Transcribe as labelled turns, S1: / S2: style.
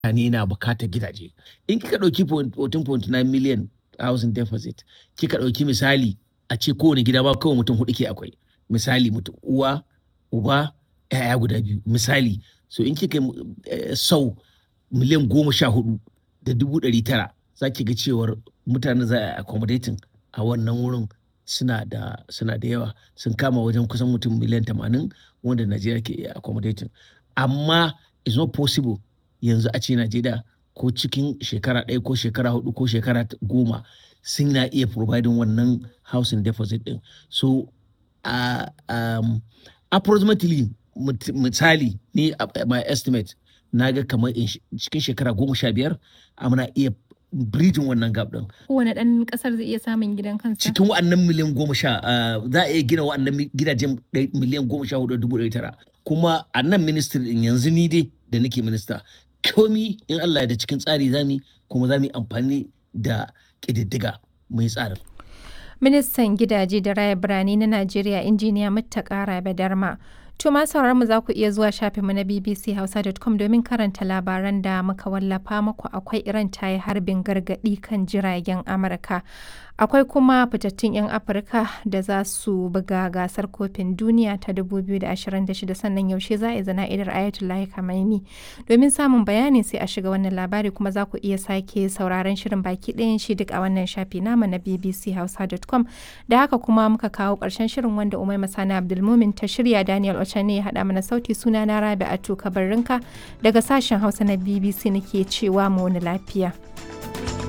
S1: mutane na bukatar gidaje in kika ɗauki 14.9 million housing deficit kika ɗauki misali a ce kowane gida ba kawai mutum hudu ke akwai misali mutum uwa uba yaya guda biyu misali so in kika eh, sau miliyan goma sha hudu da dubu ɗari tara za ki ga cewar mutane za a accommodating a wannan wurin suna da suna da yawa sun kama wajen kusan mutum miliyan tamanin wanda Najeriya ke iya accommodating amma it's not possible yanzu a ce Najeriya ko cikin shekara ɗaya ko shekara hudu ko shekara goma sun na iya providing wannan housing deposit din so uh, um, approximately misali ni my estimate na ga kamar cikin shekara goma sha biyar muna iya bridging wannan gap din.
S2: Kowane ɗan ƙasar zai iya samun gidan kansa?
S1: Cikin wa'annan miliyan goma sha za a iya gina wa'annan gidajen miliyan goma sha hudu dubu ɗari tara. Kuma a nan ministry din yanzu ni dai da nake minista komi in Allah da cikin tsari zami kuma za mu yi amfani da ƙididdiga mai tsarin.
S2: Ministan gidaje da raya birane na Najeriya injiniya Muttaka Rabe Darma. To ma mu za ku iya zuwa shafinmu na bbchausa.com domin karanta labaran da muka wallafa muku akwai Iran ta yi harbin gargaɗi kan jiragen Amurka. Akwai kuma fitattun 'yan Afirka da za su buga gasar kofin duniya ta 2026 sannan yaushe za a yi zana'idar Ayatollah Khamenei. Domin samun bayani sai a shiga wannan labari kuma za ku iya sake sauraron shirin baki ɗayan shi duk a wannan shafi namu na bbchausa.com. Da haka kuma muka kawo ƙarshen shirin wanda Umai Masana Abdulmumin ta shirya Daniel ne ya haɗa mana sauti suna na Rabi Atu Kabarrinka daga sashen Hausa na BBC nake cewa mu wani lafiya.